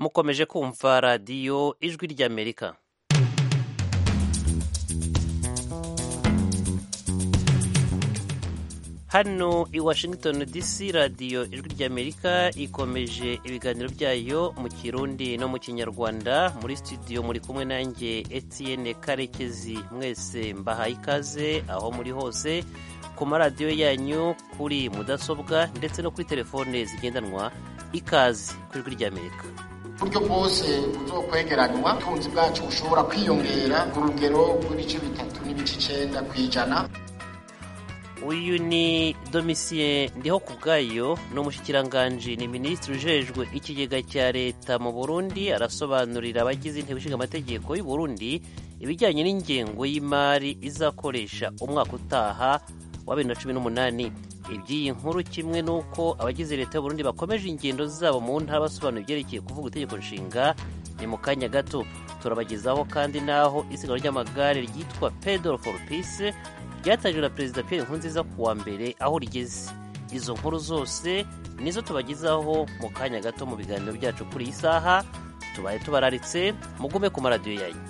mukomeje kumva radiyo ijwi ry'amerika hano i washington dc radiyo ijwi ry'amerika ikomeje ibiganiro byayo mu kirundi no mu kinyarwanda muri studio muri kumwe nanjye etienne karekezi mwese mbahaye ikaze aho muri hose ku maradiyo yanyu kuri mudasobwa ndetse no kuri telefone zigendanwa ikaze ku ijwi ry'amerika uburyo bwose buzokwegeranywa ubutunzi bwacu bushobora kwiyongera ku rugero rw'ibice bitatu n'ibice icenda ku ijana uyu ni domisiye ndiho ku bwayo ni umushikiranganji ni minisitiri ujejwe ikigega cya leta mu burundi arasobanurira abagize inteko ishinga amategeko y'u burundi ibijyanye n'ingengo y'imari izakoresha umwaka utaha wa bibiri na cumi n'umunani iby'iyi nkuru kimwe n'uko abagize leta y'u burundi bakomeje ingendo zabo mu ntara basobanura ibyerekeye kuvuga itegeko nshinga ni mu kanya gato turabagezaho kandi n'aho isiganwa ry'amagare ryitwa pedal for peace ryatangijwe na perezida Pierre Nkurunziza ku wa mbere aho rigeze izo nkuru zose nizo tubagezaho mu kanya gato mu biganiro byacu kuri iyi saha tubaye tubararitse mugume ku maradiyo yanyu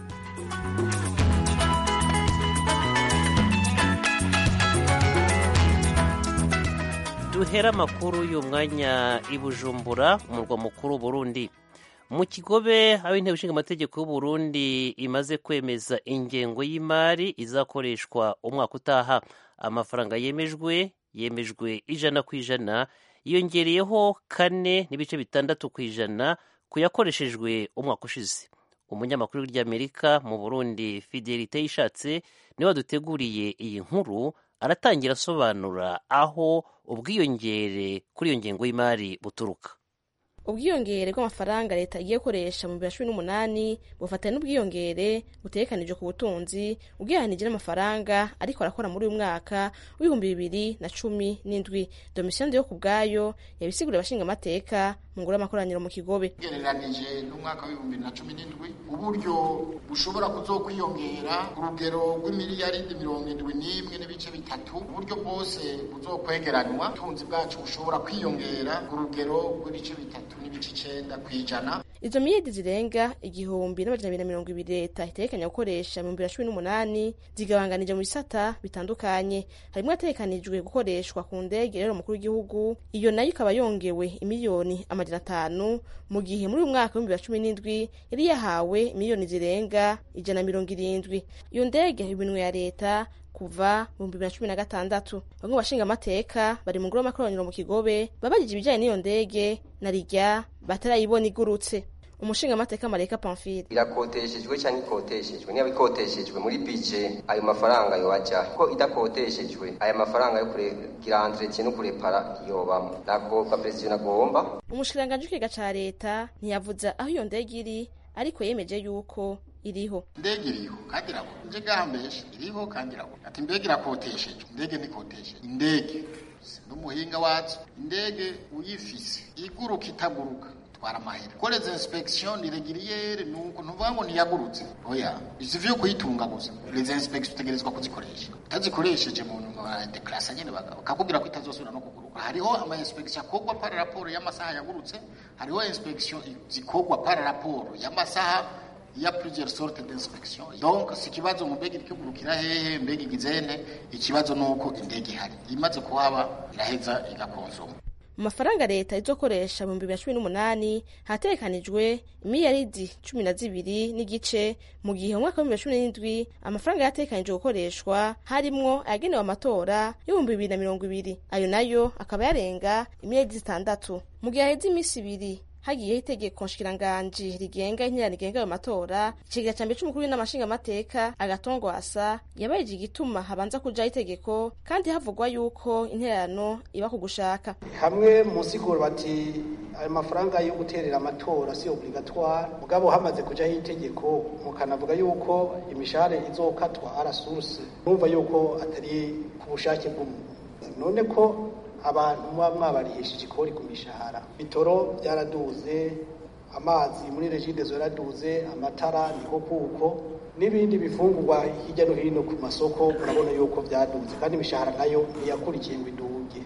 duhera amakuru y'uyu mwanya i bujumbura umurwa mukuru Burundi mu kigobe aho inteko ishinga amategeko y'uburundi imaze kwemeza ingengo y'imari izakoreshwa umwaka utaha amafaranga yemejwe yemejwe ijana ku ijana yiyongereyeho kane n'ibice bitandatu ku ijana ku yakoreshejwe umwaka ushize umunyamakuru ry'amerika mu burundi fidelite yishatse niwe waduteguriye iyi nkuru aratangira asobanura aho ubwiyongere kuri iyo ngengo y'imari buturuka ubwiyongere bw'amafaranga leta igiye gukoresha mu bibiri na cumi n'umunani bufatanya n'ubwiyongere butegekanijwe ku butunzi ubwihanije n'amafaranga ariko arakora muri uyu mwaka w'ibihumbi bibiri na cumi n'indwi domisiyoni yo ku bwayo yabisiguriye abashinga amateka mu ngoro y'amakoraniro mu kigobe ugereranije n'umwaka w'ibihumbi bibiri na cumi n'indwi uburyo bushobora kuzokwiyongera ku rugero rw'imiliyaridi mirongo indwi n'imwe n'ibice bitatu uburyo bwose buzokwegeranywa ubutunzi bwacu bushobora kwiyongera ku rugero rw'ibice bitatu n'ibice icenda ku ijana izo miliyadi zirenga igihumbi n'amajana abiri na mirongo ibiri leta itegekanya gukoresha mu bibiri na cumi n'umunani zigabanganije mu bisata bitandukanye harimwo yategekanijwe gukoreshwa ku ndege rero umukuru w'igihugu iyo nayo ikaba yongewe imiliyoni amajana atanu mu gihe muri uyu mwaka w'ibihumbi bibiri na cumi n'indwi yari yahawe miliyoni zirenga ijana na mirongo irindwi iyo ndege ibinwe ya leta kuva mu bibiri na cumi na gatandatu bamwe bashinga amateka bari mu ngoro y'amakoraniro mu kigobe babajije ibijyanye n'iyo ndege na rijya batarayibona igurutse umushinga amateka mareka pamfile irakoteshejwe cyangwa ikoteshejwe niba ikoteshejwe muri bije ayo mafaranga yobaja ko idakoteshejwe aya mafaranga yo kugira entretien no kurepara yobamo ntabwo perezida nagomba umushikiranganji w'ikiga ca leta ntiyavuze aho iyo ndege iri ariko yemeje yuko iriho indege iriho kandi irabona nje gahambesha iriho kandi irabona ati mbega irakoteshejwe indege ntikotesheje indege n'umuhinga wazo indege uyifise iguruka itaguruka twara amahera koreza inspection irregiriere nuko ntuvuga ngo ntiyagurutse oya ivyo kuyitunga gusa les inspection utegerezwa kuzikoresha utazikoresheje mu deklasa nyene bakakubwira ko itazosubira no kuguruka hariho ama inspection akorwa par rapport y'amasaha yagurutse hariho inspection zikorwa par rapport y'amasaha ya plusieurs sortes d'inspection donc si kibazo mu mbega ikigurukira hehe mbega igizene ikibazo nuko indege ihari imaze kuhaba iraheza igakonsoma mu mafaranga leta izokoresha mu bibiri na cumi n'umunani hategekanijwe imiliyaridi cumi na zibiri n'igice mu gihe mu mwaka w'ibihumbi bibiri na cumi n'indwi amafaranga yategekanijwe gukoreshwa harimwo ayagenewe amatora y'ibihumbi bibiri na mirongo ibiri ayo nayo akaba yarenga imiliyaridi zitandatu mu gihe haheze iminsi ibiri hagiyeho itegeko nshikiranganji rigenga interano rigenga ayo matora ikigira ca mbere c'umukuru w'inamashinga amateka agatongwasa yabaye igituma habanza kujaho itegeko kandi havugwa yuko interano iba ku gushaka hamwe mu siguro bati ayo mafaranga yo guterera amatora si obligatoire mugabo hamaze kujaho itegeko mukanavuga yuko imishahara izokatwa ara source numva yuko atari ku bushake bw'umuntu none ko abantu muba mwabarihishije ikori ku mishahara bitoro byaraduze amazi muri regidezo yaraduze amatara niko kuko n'ibindi bifungurwa hirya no hino ku masoko murabona yuko byaduze kandi imishahara nayo ntiyakurikiye ngo iduge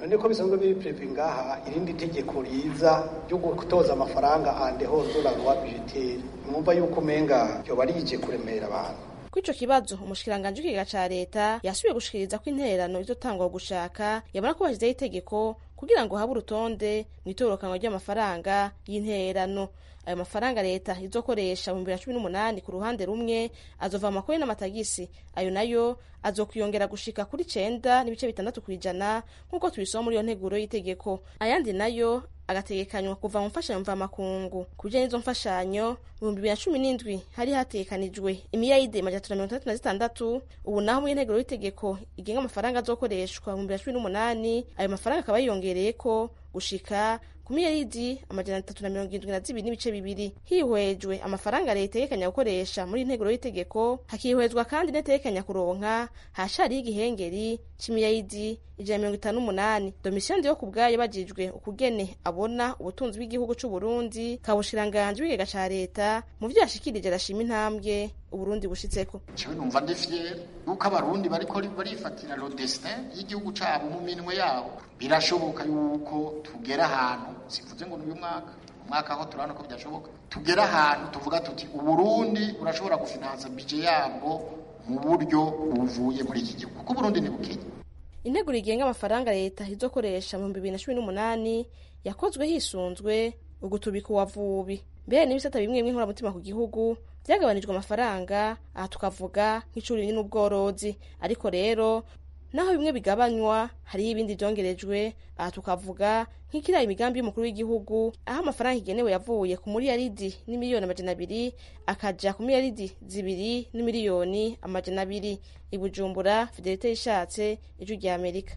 none ko bisanzwe biri prevu ngaha irindi tegeko riza ryo gutoza amafaranga ande hors la loi budgetaire mwumva yuko umenga yoba rije kuremera abantu kuri ico kibazo umushikiranganji w'ikigega ca leta yasubiye gushikiriza ko intererano izotangwa gushaka yabona ko bashyizeho itegeko kugira ngo habe urutonde mu itorokanwa ry'amafaranga y'intererano ayo mafaranga leta izokoresha mu bibiri na cumi n'umunani ku ruhande rumwe azova mu makori n'amatagisi ayo nayo azokwiyongera gushika kuri cenda n'ibice bitandatu kw'ijana nk'uko tubisoma muri iyo nteguro y'itegeko ayandi nayo agategekanywa kuva mu mfashanyo mvamakungu ku bijanye n'izo mfashanyo mu bihumbi bibiri na cumi n'indwi hari hategekanijwe imiyayide majana atatu na mirongo itandatu na zitandatu ubu naho muri nteguro y'itegeko igenga amafaranga azokoreshwa mu bibiri na cumi n'umunani ayo mafaranga akaba yiyongereyeko gushika ku miliyaridi amajana atatu na mirongo irindwi na zibiri n'ibice bibiri hihwejwe amafaranga leta itegekanya gukoresha muri integuro y'itegeko hakihwezwa kandi n'itegekanya kuronka hashariho igihengeri c'imiliyaridi ijana na mirongo itanu n'umunani domisiyo ndiyo ku bwayo bajijwe ukugene abona ubutunzi bw'igihugu c'uburundi kabushiranganji w'ikigega ca leta mu vyo yashikirije arashima intambwe uburundi bushitseko jewe numva ndi fier yuko abarundi bariko barifatira lo destin y'igihugu cabo mu minwe yabo birashoboka yuko tugera ahantu sivuze ngo n'uyu mwaka umwaka aho turabona ko byashoboka tugera ahantu tuvuga tuti uburundi burashobora gufinansa bije yabwo mu buryo buvuye muri iki gihugu kuko uburundi ni bukenya integuro igenga amafaranga leta izokoresha mu bibiri na cumi n'umunani yakozwe hisunzwe ugutubika uwavubi mbere n'ibisata bimwe bimwe nkoramutima ku gihugu byagabanijwe amafaranga aha tukavuga nk'icuri n'ubworozi ariko rero naho bimwe bigabanywa hariho ibindi byongerejwe aha tukavuga nk'ikiriya imigambi y'umukuru w'igihugu aho amafaranga igenewe yavuye ku miliyaridi n'imiliyoni amajana abiri akaja ku miliyaridi zibiri n'imiliyoni amajana abiri i bujumbura fidelite yishatse ijwi rya amerika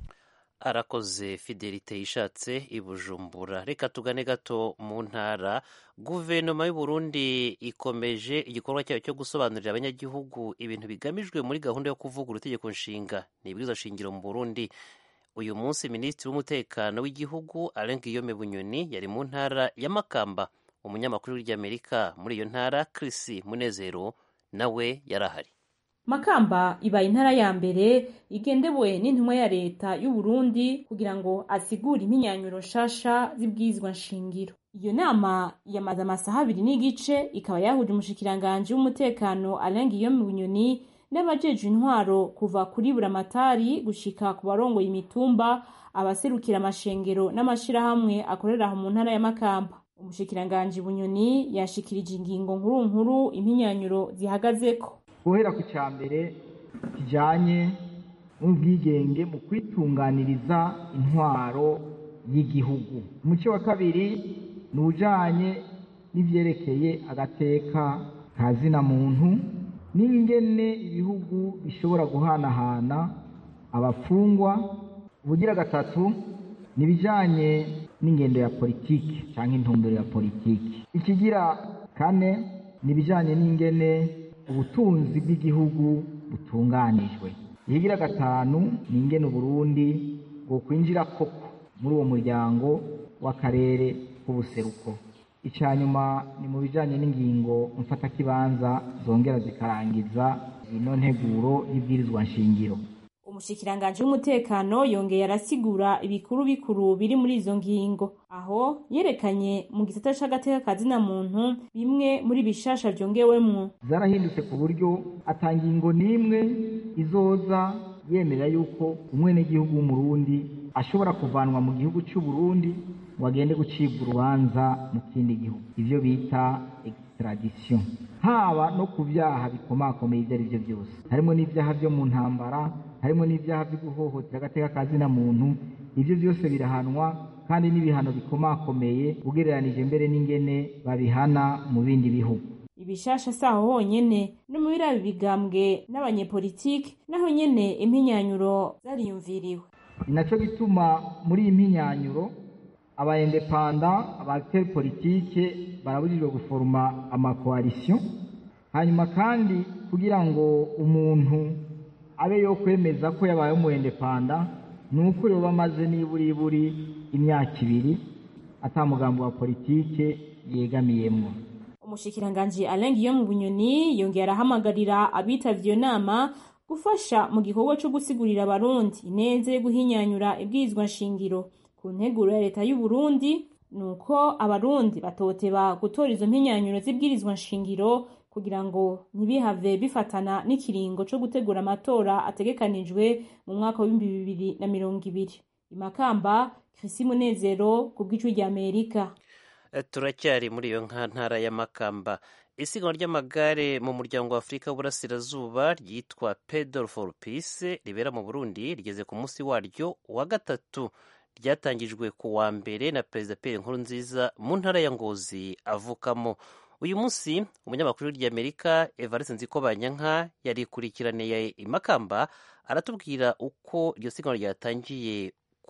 arakoze fidelite yishatse i bujumbura reka tugane gato mu ntara guverinoma y'u Burundi ikomeje igikorwa cyayo cyo gusobanurira abanyagihugu ibintu bigamijwe muri gahunda yo kuvugurura itegeko nshinga ni ibwirizwa shingiro mu burundi uyu munsi minisitiri w'umutekano w'igihugu Alain Guillaume Bunyoni yari mu ntara ya Makamba umunyamakuru w'Amerika muri iyo ntara Chris Munezero nawe yarahari Makamba ibaye intara ya mbere igendewe n'intumwa ya leta y'u Burundi kugira ngo asigure impinyanyuro nshasha z'ibwirizwa nshingiro. Iyo nama yamaze amasaha abiri n'igice ikaba yahuje umushikiranganji w'umutekano Alain Guillaume Bunyoni n'abajejwe intwaro kuva kuri buramatari gushika ku barongoye imitumba abaserukira amashengero n'amashirahamwe akorera aho mu ntara ya Makamba. Umushikiranganji Bunyoni yashikirije ingingo nkuru nkuru impinyanyuro zihagazeko. guhera ku cya mbere kijyanye n'ubwigenge mu kwitunganiriza intwaro y'igihugu umuco wa kabiri ni ujyanye n'ibyerekeye agateka ka zina muntu n'ingene ibihugu bishobora guhanahana abafungwa ubugira gatatu ni ibijyanye n'ingendo ya politiki cyangwa intumbero ya politiki ikigira kane ni ibijyanye n'ingene ubutunzi bw'igihugu butunganijwe ihigira gatanu ni ingene uburundi bwo kwinjira koko muri uwo muryango w'akarere k'ubuseruko icya nyuma ni mu bijyanye n'ingingo mfatakibanza zongera zikarangiza ino nteguro y'ibwirizwa nshingiro umushikiranganji w'umutekano yongeye arasigura ibikuru bikuru biri muri izo ngingo aho yerekanye mu gisata c'agateka kazina muntu bimwe muri bishasha vyongewemwo zarahindutse ku buryo ata ngingo n'imwe izoza yemerera yuko umwenegihugu w'umurundi ashobora kuvanwa mu gihugu c'uburundi ngo agende gucibwa urubanza mu kindi gihugu ivyo bita extradition haba no ku vyaha bikomakomeye ivyo ari vyo byose harimo n'ivyaha vyo mu ntambara harimo n'ibyaha byo guhohotera agateka ka zina muntu ibyo byose birahanwa kandi n'ibihano bikomakomeye ugereranije mbere n'ingene babihana mu bindi bihugu ibishasha saho honyene no mu birabi bigambwe n'abanyepolitiki naho nyene impinyanyuro zariyumviriwe ni naco gituma muri iyi mpinyanyuro abaindepanda abateri politike barabujijwe guforoma amakoalisiyo hanyuma kandi kugira ngo umuntu abe yo kwemeza ko yabaye umuindepanda ni uko yoba amaze niburiburi imyaka ibiri atamugambo wa politike yegamiyemwo umushikiranganji Alain Guillaume Bunyoni yongeye arahamagarira abitavye iyo nama gufasha mu gikorwa co gusigurira abarundi ineza yo guhinyanyura ibwirizwa nshingiro ku nteguro ya leta y'u Burundi nuko abarundi batoteba gutora izo mpinyanyuro z'ibwirizwa nshingiro kugira ngo ntibihave bifatana n'ikiringo co gutegura amatora ategekanijwe mu mwaka w'ibihumbi bibiri na mirongo ibiri imakamba Chrissy Munezero ku bw'ijwi rya Amerika turacyari muri iyo ntara y'amakamba isiganwa ry'amagare mu muryango wa afurika w'uburasirazuba ryitwa pedal for peace ribera mu burundi rigeze ku munsi waryo wa gatatu ryatangijwe ku wa mbere na perezida pierre nkurunziza mu ntara ya ngozi avukamo uyu munsi umunyamakuru ry'amerika evariste nzikobanyanka yarikurikiraniye imakamba aratubwira uko iryo siganwa ryatangiye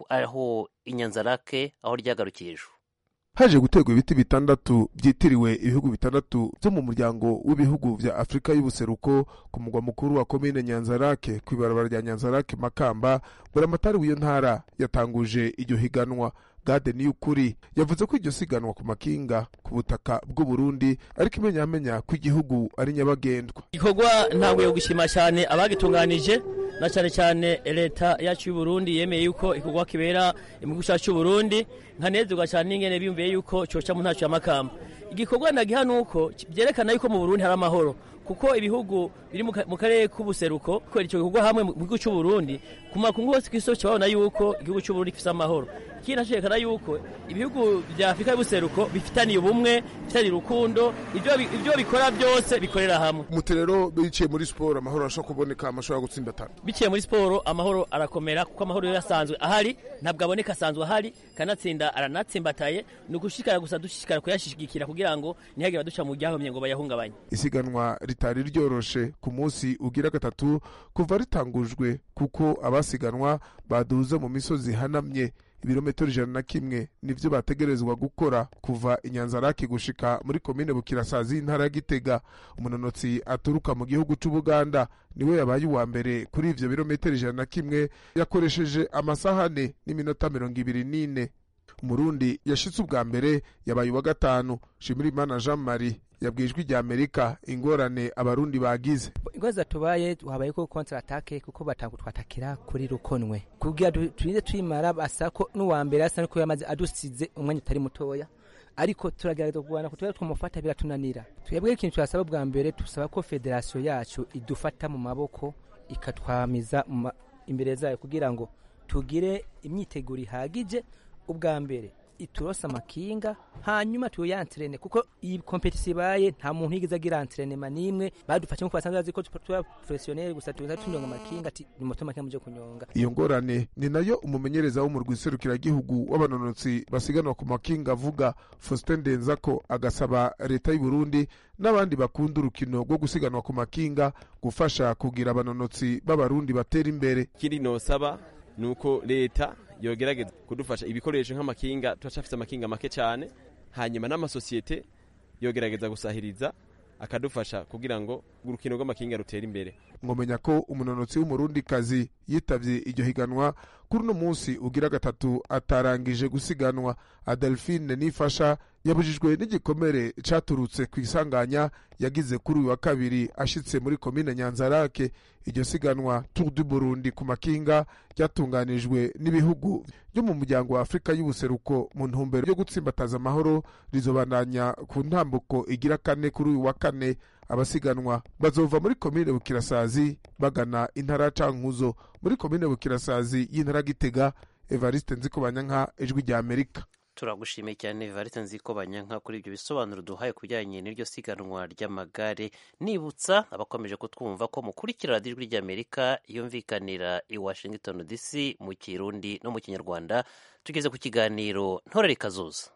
aho inyanzarake aho ryagarukiye ejo haje guterwa ibiti bitandatu byitiriwe ibihugu bitandatu byo mu muryango w'ibihugu vya afurika y'ubuseruko ku mugwa mukuru wa komine nyanzarake ku ibarabara rya nyanzarake makamba buramatari w'iyo ntara yatanguje iryo higanwa gade niyukuri yavuze ko iryo siganwa ku makinga ku butaka bw'uburundi ariko imenyamenya ko igihugu ari nyabagendwa igikorwa ntabwo yo gushima cyane abagitunganije na cyane cyane leta yacu y'uburundi yemeye yuko igikorwa kibera mu gihugu cyacu cy'uburundi nkanezerwa cyane n'ingene biyumviye yuko cyoca mu ntacyo y'amakamba igikorwa nagiha nuko byerekana yuko mu burundi hari amahoro kuko ibihugu biri mu karere k'ubuseruko kubera icyo gikorwa hamwe mu gihugu cy'uburundi ku makungu hose ku isi babona yuko igihugu cy'uburundi gifite amahoro ikindi nacerekana yuko ibihugu bya afurika y'ubuseruko bifitaniye ubumwe bifitaniye urukundo ibyo bikora byose bikorera hamwe muti rero biciye muri siporo amahoro arashobora kuboneka amashobora gutsindatana biciye muri siporo amahoro arakomera kuko amahoro yo yasanzwe ahari ntabwo aboneka asanzwe ahari kanatsinda aranatsimbataye ni ugushishikara gusa dushishikara kuyashyigikira kugira ngo ntihagire abaduca mu byahomye ngo bayahungabanye isiganwa ritari ryoroshe ku munsi ugira gatatu kuva ritangujwe kuko abasiganwa baduze mu misozi hanamye ibirometero ijana na kimwe nivyo bategerezwa gukora kuva inyanzaraki gushika muri komine bukirasazi y'intara ya gitega umunonotsi aturuka mu gihugu c'ubuganda niwe yabaye uwa mbere kuri ivyo birometero ijana na kimwe yakoresheje amasaha ane n'iminota mirongo ibiri n'ine umurundi yashitse ubwa mbere yabaye uwa gatanu shimirimana jean marie yabwiye ijwi rya amerika ingorane abarundi bagize ingorane tubaye habaye ko kontra atake kuko batanga twatakira kuri rukonwe kugira turinde twimara basa ko n'uwa mbere asa nuko yamaze adusize umwanya utari mutoya ariko turagerageza kurwana kutubera twamufata biratunanira twebwe ikintu turasaba bwa mbere tusaba ko federasiyo yacu idufata mu maboko ikatwamiza imbere zayo kugira ngo tugire imyiteguro ihagije ubwa mbere iturose amakinga hanyuma tuyantrene kuko iyi kompetisi ibaye nta muntu yigeze agira antrenema nimwe badufashe nkuko basanzwe bazi ko tuba professionnel gusa tuza tunyonga amakinga ati ni moto makinga muje kunyonga iyo ngorane ni nayo umumenyereza wo mu rwiserukiragihugu w'abanonotsi basiganwa ku makinga avuga Faustin Ndenzako agasaba leta y'u Burundi n'abandi bakunda urukino rwo gusiganwa ku makinga gufasha kugira abanonotsi b'abarundi batera imbere kiri nosaba nuko leta yogerageza kudufasha ibikoresho nk'amakinga turacafise amakinga make cyane hanyuma n'amasosiyete yogerageza gusahiriza akadufasha kugira ngo urukino rw'amakinga rutere imbere ngomenya ko umunonotsi w'umurundikazi yitavye iryo higanwa kuri uno munsi ugira gatatu atarangije gusiganwa adelphine nifasha yabujijwe n'igikomere caturutse ku isanganya yagize kuri uyu wa kabiri ashitse muri komine nyanzarake iryo siganwa tour du burundi ku makinga ryatunganijwe n'ibihugu byo mu muryango wa afurika y'ubuseruko mu ntumbero yo gutsimbataza amahoro rizobandanya ku ntambuko igira kane kuri uyu wa kane abasiganwa bazova muri komine bukirasazi bagana intara cankuzo muri komine bukirasazi y'intara gitega evariste nzikobanyanka ijwi rya amerika turagushimiye cyane varite nziko banyanka kuri ibyo bisobanuro duhaye ku bijyanye n'iryo siganwa ry'amagare nibutsa abakomeje kutwumva ko mukurikira radiyo ijwi ry'amerika yumvikanira i washington dc mu kirundi no mu kinyarwanda tugeze ku kiganiro ntorere kazuza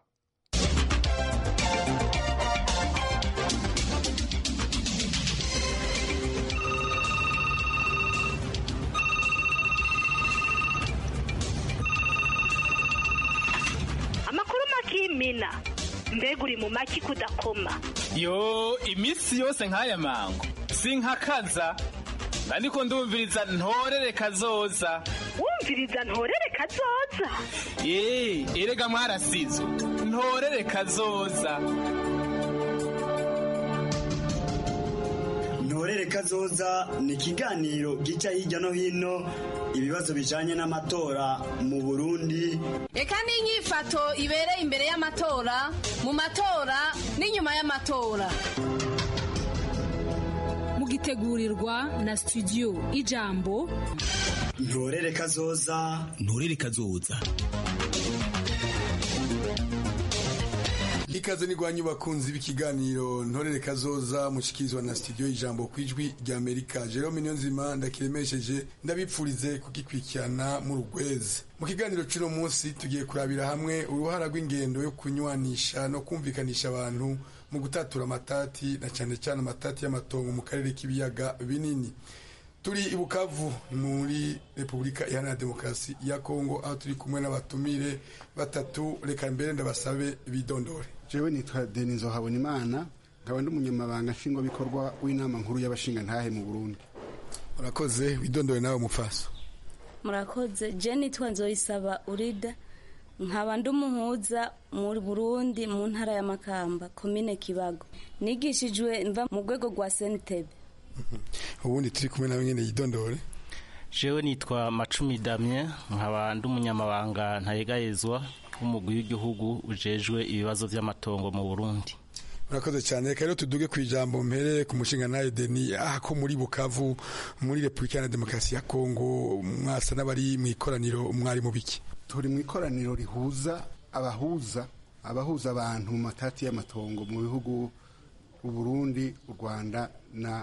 kimina mbega uri mu maki kudakoma yo iminsi yose nk'aya mango sinkakaza ariko ndumviriza ntorere kazoza wumviriza ntorere kazoza eee erega mwarasizo ntorere kazoza ntorere kazoza ni ikiganiro gica hirya no hino ibibazo bijanye n'amatora mu burundi reka n'inyifato ibereye imbere y'amatora mu matora n'inyuma y'amatora mugitegurirwa na studio ijambo ntorere kazoza ntorere kazoza ikaze ni rwanyu bakunzi b'ikiganiro ntorere kazoza mushikirizwa na studio ijambo ku ijwi rya amerika jerome niyonzima ndakiremesheje ndabipfurize kugikurikirana mu rugwezi mu kiganiro cy'uno munsi tugiye kurabira hamwe uruhara rw'ingendo yo kunywanisha no kumvikanisha abantu mu gutatura amatati na cyane cyane amatati y'amatongo mu karere k'ibiyaga binini turi i bukavu muri repubulika iharanira demokarasi ya kongo aho turi kumwe n'abatumire batatu reka mbere ndabasabe bidondore jewe nitwa denizo habonimana nkaba ndi umunyamabanga nshingwabikorwa w'inama nkuru y'abashingantahe mu burundi urakoze widondore nawe mufaso murakoze je nitwa nzoyisaba urida nkaba ndi umuhuza mu burundi mu ntara ya makamba komine kibago nigishijwe mva mu rwego rwa senitebe ubundi turi kumwe nawe nyene yidondore jewe nitwa macumi damye nkaba ndi umunyamabanga ntayegayezwa w'umugwi w'igihugu ujejwe ibibazo vy'amatongo mu burundi urakoze cyane reka rero tuduge ku ijambo mpere ku mushinga nayo deni aha ko muri bukavu muri repubulika iharanira demokarasi ya kongo mwasa n'abari mu ikoraniro mwari mu biki turi mu ikoraniro rihuza abahuza abahuza abantu mu matati y'amatongo mu bihugu uburundi u rwanda na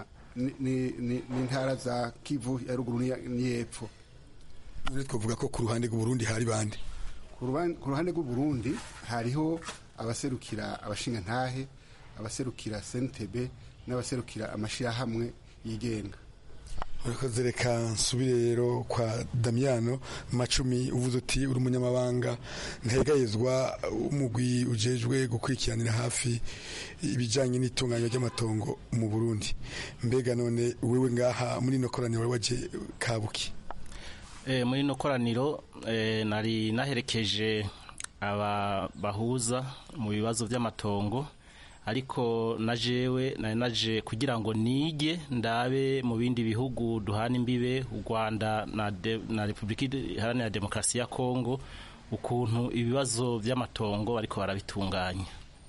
n'intara za kivu ya ruguru n'iyepfo twavuga ko ku ruhande rw'uburundi hari bande ku ruhande rw'uburundi hariho abaserukira abashingantahe abaserukira sentebe n'abaserukira amashyirahamwe yigenga urakoze reka nsubire rero kwa damiyano macumi uvuze uti uri umunyamabanga ntegayezwa umugwi ujejwe gukurikiranira hafi ibijyanye n'itunganywa ry'amatongo mu burundi mbega none wewe ngaha muri ino koraniro wari waje kabuki muri ino koraniro nari naherekeje aba bahuza mu bibazo by'amatongo ariko na jewe nari naje kugira ngo nige ndabe mu bindi bihugu duhana imbibe u Rwanda na, na Republika Iharanira Demokarasi ya Kongo ukuntu ibibazo by'amatongo bariko barabitunganya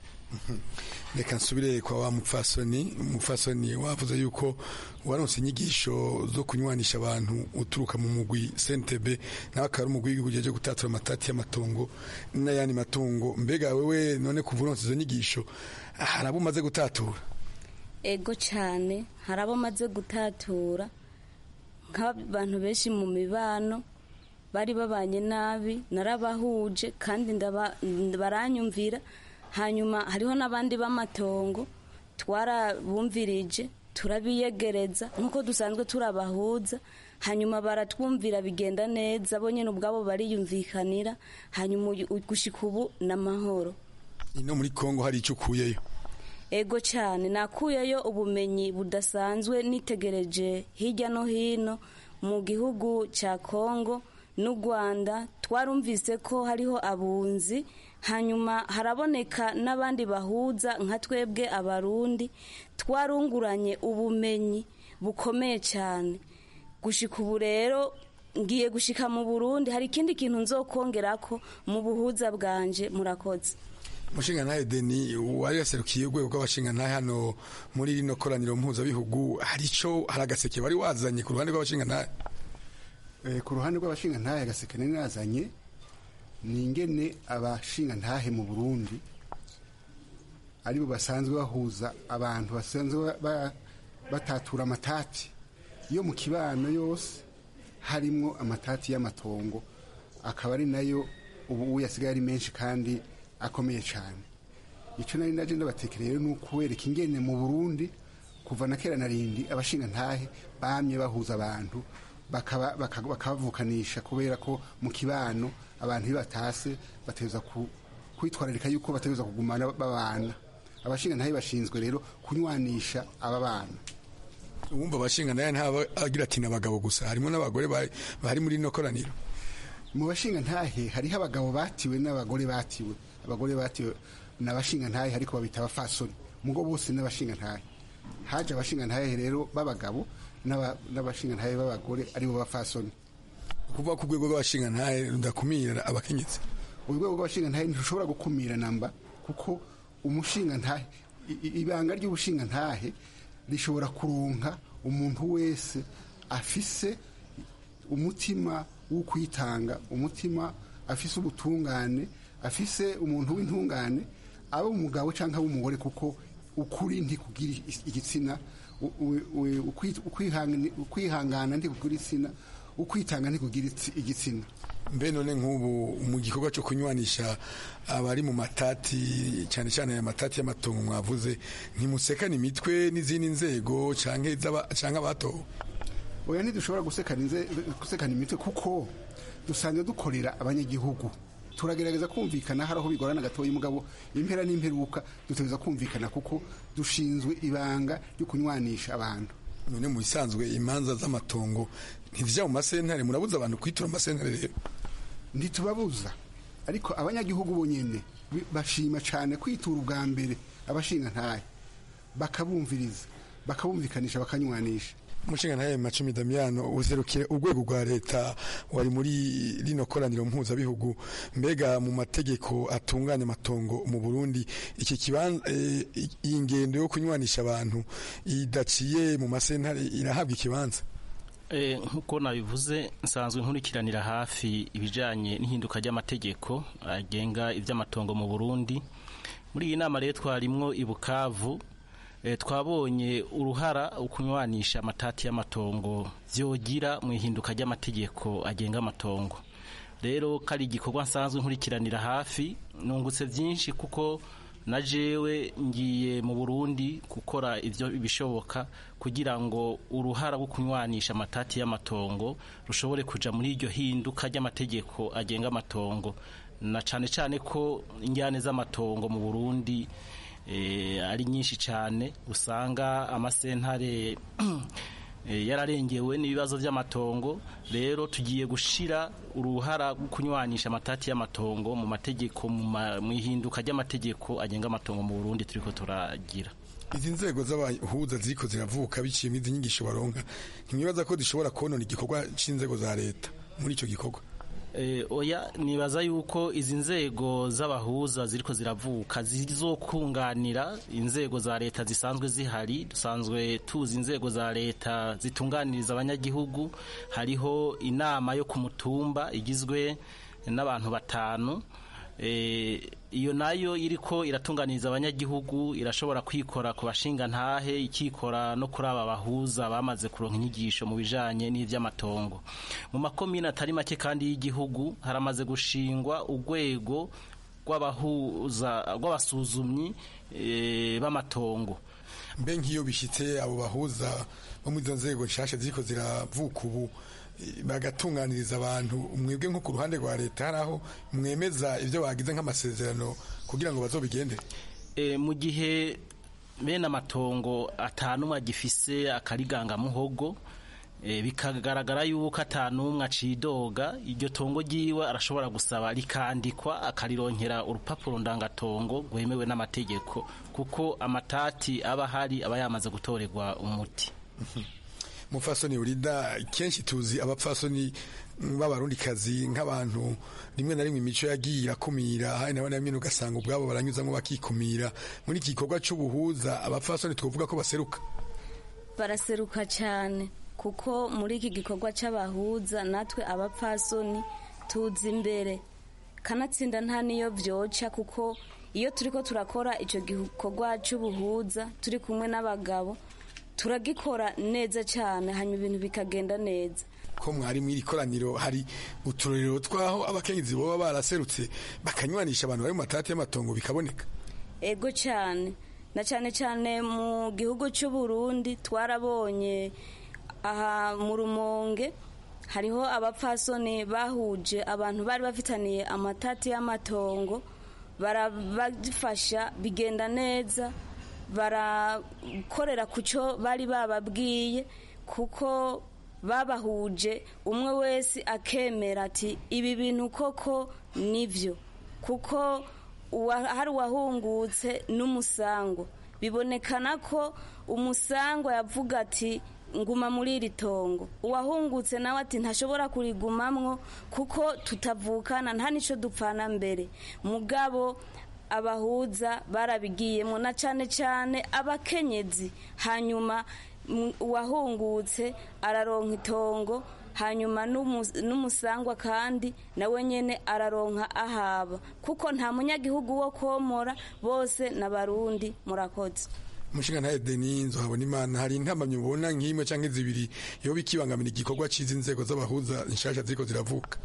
reka nsubire kwa wa mupfasoni umupfasoni wavuze yuko waronse inyigisho zo kunywanisha abantu uturuka mu mugwi sentebe nawe akaba ari umugwi w'igihugu ujejwe gutatura amatati y'amatongo n'ayandi matungo mbega wewe none kuva uronse izo nyigisho hari abo umaze gutatura ego cyane hari abo maze gutatura nk'abantu benshi mu mibano bari babanye nabi narabahuje kandi baranyumvira hanyuma hariho n'abandi b'amatongo twarabumvirije turabiyegereza nk'uko dusanzwe turabahuza hanyuma baratwumvira bigenda neza bo nyine ubwabo bariyumvikanira hanyuma gushyika ubu ni amahoro ino muri kongo hari icyo ukuyeyo ego cyane nakuyeyo ubumenyi budasanzwe nitegereje hirya no hino mu gihugu cya kongo n'u rwanda twarumvise ko hariho abunzi hanyuma haraboneka n'abandi bahuza nka twebwe abarundi twarunguranye ubumenyi bukomeye cyane gushika ubu rero ngiye gushika mu burundi hari ikindi kintu nzokongera ko mu buhuza bwanje murakoze umushingantahe deni wari yaserukiye urwego rw'abashingantahe hano muri rino koraniro mpuzabihugu hari icyo hari agaseke wari wazanye ku ruhande rw'abashingantahe ku ruhande rw'abashingantahe agaseke nari nazanye ni ingene abashingantahe mu burundi aribo basanzwe bahuza abantu basanzwe batatura amatati yo mu kibano yose harimo amatati y'amatongo akaba ari nayo ubu yasigaye ari menshi kandi akomeye cyane icyo nari naje ndabatekereye ni ukuwereka ingene mu burundi kuva na kera na rindi abashingantahe bamye bahuza abantu bakabavukanisha kubera ko mu kibano abantu iyo batase bateza kwitwararika yuko bateza kugumana babana abashingantahe bashinzwe rero kunywanisha aba bana uwumva abashingantahe ntaba agira ati n'abagabo gusa harimo n'abagore bari muri ino koraniro mu bashingantahe hariho abagabo batiwe n'abagore batiwe abagore batiwe n'abashingantahe ariko babita abafasoni mugo bose n'abashingantahe haje abashingantahe rero b'abagabo n'abashingantahe b'abagore aribo bafasoni kuvuga ko urwego rw'abashingantahe rudakumira abakenyezi urwego rw'abashingantahe ntirushobora gukumira namba kuko umushingantahe ibanga ry'ubushingantahe rishobora kuronka umuntu wese afise umutima wo kwitanga umutima afise ubutungane afise umuntu w'intungane aba umugabo cyangwa umugore kuko ukuri ntikugira igitsina ukwihangana ntikugira igitsina ukwitanga ntikugira igitsina mbe none nk'ubu mu gikorwa cyo kunywanisha abari mu matati cyane cyane aya matati y'amatongo mwavuze ntimusekane imitwe n'izindi nzego cyangwa abatowe oya ntidushobora gusekana imitwe kuko dusanzwe dukorera abanyagihugu turagerageza kumvikana hari aho bigorana gatoya umugabo impera n'imperuka dutegereza kumvikana kuko dushinzwe ibanga ryo kunywanisha abantu none mu bisanzwe imanza z'amatongo ntizijya mu masentare murabuza abantu kwitura amasentare rero ntitubabuza ariko abanyagihugu bonyine bashima cyane kwitura ubwa mbere abashinga ntaye bakabumviriza bakabumvikanisha bakanywanisha umushinga ntaye macumi damiyano uzerukiye urwego rwa leta wari muri rino koraniro mpuzabihugu mbega mu mategeko atunganya amatongo mu burundi iki kibanza iyi ngendo yo kunywanisha abantu idaciye mu masentare irahabwa ikibanza nk'uko nabivuze nsanzwe nkurikiranira hafi ibijyanye n'ihinduka ry'amategeko agenga iby'amatongo mu burundi muri iyi nama rero twarimwo i bukavu twabonye uruhara ukunywanisha amatati y'amatongo byogira mu ihinduka ry'amategeko agenga amatongo rero kari igikorwa nsanzwe nkurikiranira hafi nungutse byinshi kuko na jewe ngiye mu burundi gukora ibyo bishoboka kugira ngo uruhara rwo kunywanisha amatati y'amatongo rushobore kuja muri iryo hinduka ry'amategeko agenga amatongo na cane cane ko injyane z'amatongo mu burundi ari nyinshi cyane usanga amasentare yararengewe n'ibibazo by'amatongo rero tugiye gushira uruhara rwo kunywanisha amatati y'amatongo mu mategeko mu ihinduka ry'amategeko agenga amatongo mu Burundi turiko turagira izi nzego z'abahuza ziriko ziravuka biciye izi nyigisho baronka ntibibaza ko zishobora konona igikorwa c'inzego za leta muri ico gikorwa oya nibaza yuko izi nzego z'abahuza ziriko ziravuka zizokunganira inzego za leta zisanzwe zihari dusanzwe tuzi inzego za leta zitunganiriza abanyagihugu hariho inama yo ku mutumba igizwe n'abantu batanu iyo nayo iriko iratunganiriza abanyagihugu irashobora kwikora ku bashinga ntahe ikikora no kuri aba bahuza bamaze kuronka inyigisho mu bijanye n'ivy'amatongo mu makomine atari make kandi y'igihugu haramaze gushingwa urwego rw'abahuza rw'abasuzumyi b'amatongo mbe nk'iyo bishyitse abo bahuza bo muri izo nzego nshasha ziriko ziravuka ubu bagatunganiriza abantu mwebwe nko ku ruhande rwa leta hari aho mwemeza ibyo bagize nk'amasezerano kugira ngo bazobigende mu gihe bene amatongo atanumwe agifise akarigangamuhogo bikagaragara yuko atanumwe acidoga iryo tongo ryiwe arashobora gusaba rikandikwa akarironkera urupapuro ndangatongo rwemewe n'amategeko kuko amatati aba ahari aba yamaze gutorerwa umuti mufasoni urida kenshi tuzi abapfasoni b'abarundikazi nk'abantu rimwe na rimwe imico yagiye irakumira hari na bamwe ugasanga ubwabo baranyuzamo bakikumira muri iki gikorwa cy'ubuhuza abapfasoni twavuga ko baseruka baraseruka cyane kuko muri iki gikorwa cy'abahuza natwe abapfasoni tuzi imbere kanatsinda nta niyo byoca kuko iyo turi ko turakora icyo gikorwa cy'ubuhuza turi kumwe n'abagabo turagikora neza cyane hanyuma ibintu bikagenda neza ko mwari mw'iri koraniro hari uturorero twaho abakenyezi baba baraserutse bakanywanisha abantu bari mu matati y'amatongo bikaboneka ego cyane na cyane cyane mu gihugu cy'u Burundi twarabonye aha mu rumonge hariho abapfasoni bahuje abantu bari bafitaniye amatati y'amatongo barabafasha bigenda neza barakorera ku cyo bari bababwiye kuko babahuje umwe wese akemera ati ibi bintu koko nibyo kuko hari uwahungutse n'umusango bibonekana ko umusangwa yavuga ati nguma muri iri tongo uwahungutse nawe ati ntashobora kurigumamwo kuko tutavukana nta n'icyo dupfana mbere mugabo abahuza barabigiyemo na cyane cyane abakenyezi hanyuma uwahungutse araronka itongo hanyuma n'umusangwa kandi nawe nyine araronka ahaba kuko nta munyagihugu wo komora bose n'abarundi murakoze umushinga ntayo deni nzohabona imana hari intamamyi ubona nk'imwe cyangwa zibiri iyo bikibangamira igikorwa cy'izi nzego z'abahuza nshasha ziriko ziravuka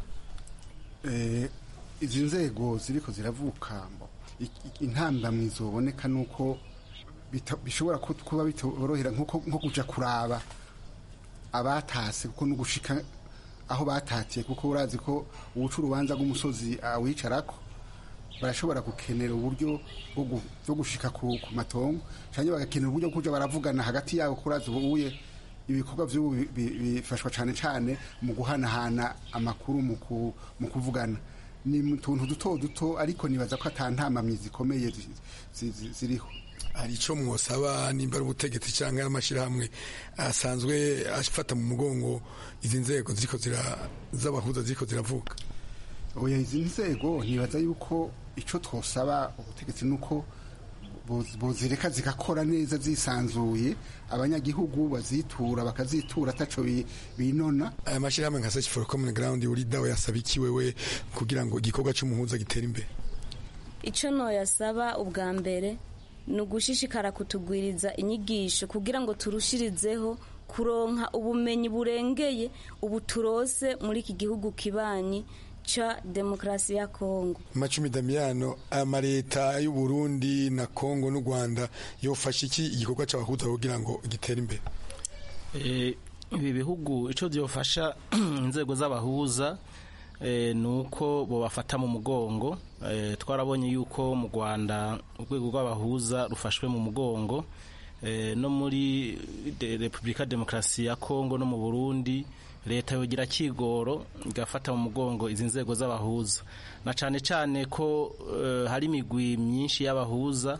izi nzego ziriko ziravuka intambamyi zoboneka nuko bishobora kuba bitorohera nko kuja kuraba abatase kuko no gushika aho batatiye kuko urazi ko ubuca urubanza rw'umusozi awicarako barashobora gukenera uburyo bwo gushika ku matongo cyangwa bagakenera uburyo bwo kuja baravugana hagati yabo kurazi ubuye ibikorwa by'ubu bifashwa cyane cyane mu guhanahana amakuru mu kuvugana ni mu tuntu duto duto ariko nibaza ko atantamamyi zikomeye ziriho hari icyo mwosaba nimba ari ubutegetsi cyangwa n'amashyirahamwe asanzwe afata mu mugongo izi nzego z'abahuza ziriko ziravuka oya izi nzego ntibaza yuko icyo twosaba ubutegetsi ni uko buzireka zigakora neza zisanzuye abanyagihugu bazitura bakazitura ataco binona aya mashyirahamwe nka search for common ground uri dawe yasaba iki wewe kugira ngo igikorwa cy'umuhuza gitere imbere icyo noyasaba ubwa mbere ni ugushishikara kutugwiriza inyigisho kugira ngo turushirizeho kuronka ubumenyi burengeye ubu turose muri iki gihugu kibanyi ca demokarasi ya kongo macumi damiyano amaleta y'u Burundi na kongo n'u rwanda yofasha iki igikorwa cy'abahuza kugira ngo gitere imbere ibi bihugu icyo byofasha inzego z'abahuza ni uko bobafata mu mugongo twarabonye yuko mu rwanda urwego rw'abahuza rufashwe mu mugongo no muri repubulika demokarasi ya kongo no mu burundi leta yogira kigoro igafata mu mugongo izi nzego z'abahuza na cyane cyane ko hari imigwi myinshi y'abahuza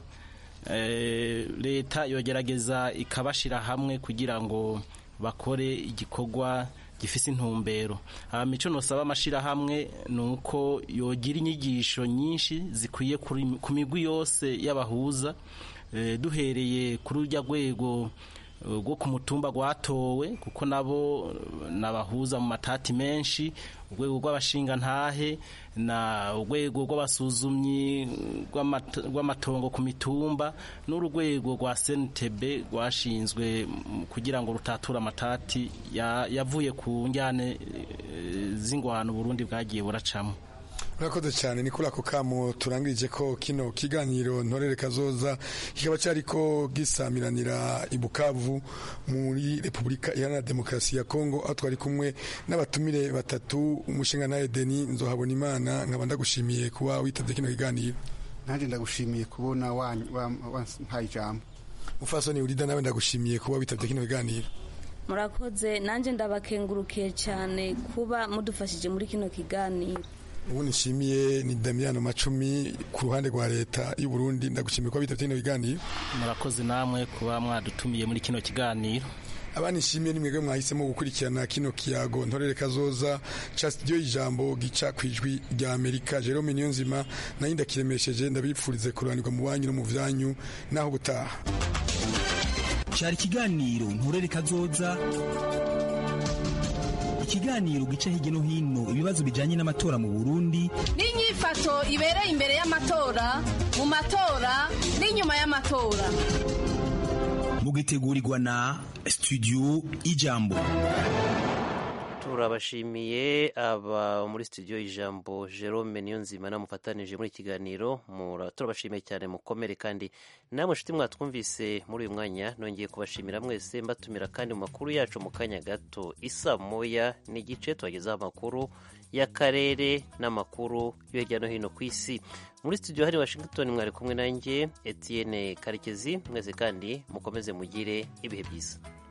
leta yogerageza ikabashyira hamwe kugira ngo bakore igikorwa gifise intumbero icyo nusaba amashyirahamwe ni uko yogira inyigisho nyinshi zikwiye ku migwi yose y'abahuza duhereye kuri urya rwego rwo ku mutumba rwatowe kuko nabo nabahuza mu matati menshi urwego rw'abashingantahe na urwego rw'abasuzumyi rw'amatongo ku mitumba n'urwego rwa senitebe rwashinzwe kugira ngo rutature amatati yavuye ku njyane z'ingwano Burundi bwagiye buracamo urakoze cyane ni kuri ako kamo turangirije ko kino kiganiro ntorere kazoza kikaba cyariko gisamiranira i Bukavu muri Repubulika Iharanira Demokarasi ya Kongo aho twari kumwe n'abatumire batatu umushinga nawe Deni nzohabona imana nkaba ndagushimiye kuba witabye kino kiganiro nanjye ndagushimiye kubona wampaye ijambo mufasoni urida nawe ndagushimiye kuba witabye kino kiganiro murakoze nanjye ndabakengurukiye cyane kuba mudufashije muri kino kiganiro ubu nishimiye ni Damiano Macumi ku ruhande rwa leta y'u Burundi ndagushimiye ko bitabye kino biganiro murakoze namwe kuba mwadutumiye muri kino kiganiro abanishimiye nimwebwe mwahisemo gukurikirana kino kiyago ntorere kazoza ca studio y'ijambo gica kwijwi rya Amerika Jerome Niyonzima nayo ndakiremesheje ndabipfurize kuranirwa mu banyu no mu vyanyu naho gutaha cari ikiganiro ntorere kazoza ikiganiro gica hirya no hino ibibazo bijanye n'amatora mu Burundi n'inyifato ibereye imbere y'amatora mu matora n'inyuma y'amatora mugitegurirwa na studio ijambo turabashimiye aba muri studio ijambo Jerome Niyonzima namufatanije muri ikiganiro turabashimiye cyane mukomere kandi namwe nshuti mwatwumvise muri uyu mwanya nongeye kubashimira mwese mbatumira kandi mu makuru yacu mu kanya gato isa moya n'igice tubagezaho amakuru y'akarere n'amakuru yo hirya no hino ku isi muri studio hari Washington mwari kumwe nanjye Etienne Karekezi mwese kandi mukomeze mugire ibihe byiza